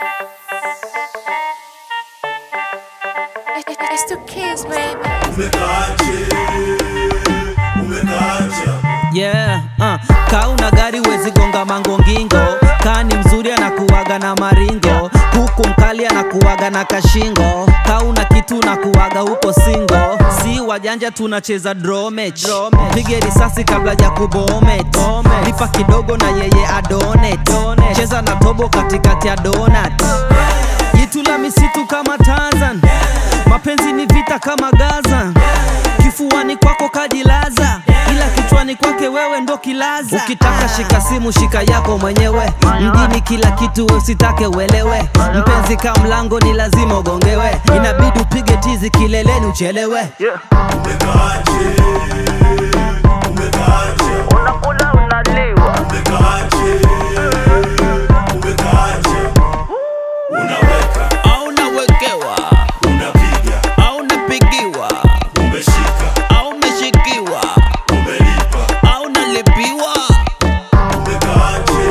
It's the kids, baby. Umekaaje? Umekaaje? yeah, uh. kauna gari wezi gonga mangongingo kani mzuri anakuwaga na maringo huku mkali anakuwaga na kashingo kauna kitu nakuwaga huko singo si wajanja tunacheza dromech pige risasi kabla ya kubomet lipa kidogo na yeye adonet cheza na tobo katikati ya donat jitu la misitu kama Tarzan mapenzi ni vita kama Gaza kifuani kwako kajilaza ila kichwani kwake wewe ndo kilaza ukitaka shika simu shika yako mwenyewe mjini kila kitu usitake uelewe mpenzi ka mlango ni lazima ugongewe inabidi upige tizi kileleni uchelewe Umekaaje? Umekaaje? unakula unaliwa Umekaaje? Umekaaje? Unaweka, au nawekewa unapiga, au napigiwa umeshika, au umeshikiwa umelipa. au nalipiwa Umekaaje?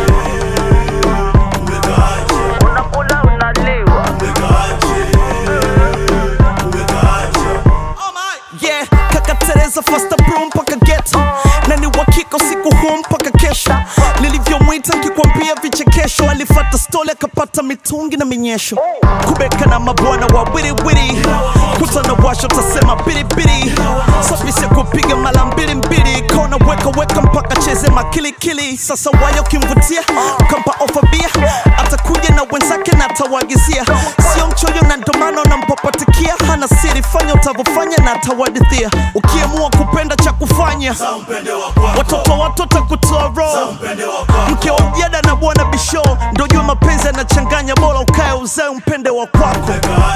Umekaaje? unakula unaliwa Umekaaje? Umekaaje? yeah kaka tereza fasta bro mpaka geto na ni wakika usiku huu mpaka kesho nilivyomwita nkikwambia vichekesho alifata stoli akapata mitungi na minyesho kubeka na mabwana wa wiriwiri kutana washo tasema biribiri safisi ya kupiga mara mbili mbili kona weka weka mpaka cheze makilikili sasa wayo kimvutia ukampa ofa bia atakuja na wenzake na atawagizia sio mchoyo na ndomano nampapatikia hana siri fanya utavyofanya na atawadithia ukiamua kupenda cha kufanya Za mpende wa kwako, watoto watoto kutoa roho mpende wa kwako. mke wa mjada na bwana bisho ndo jua mapenzi yanachanganya bora ukae uzae umpende wa kwako Umekaaje?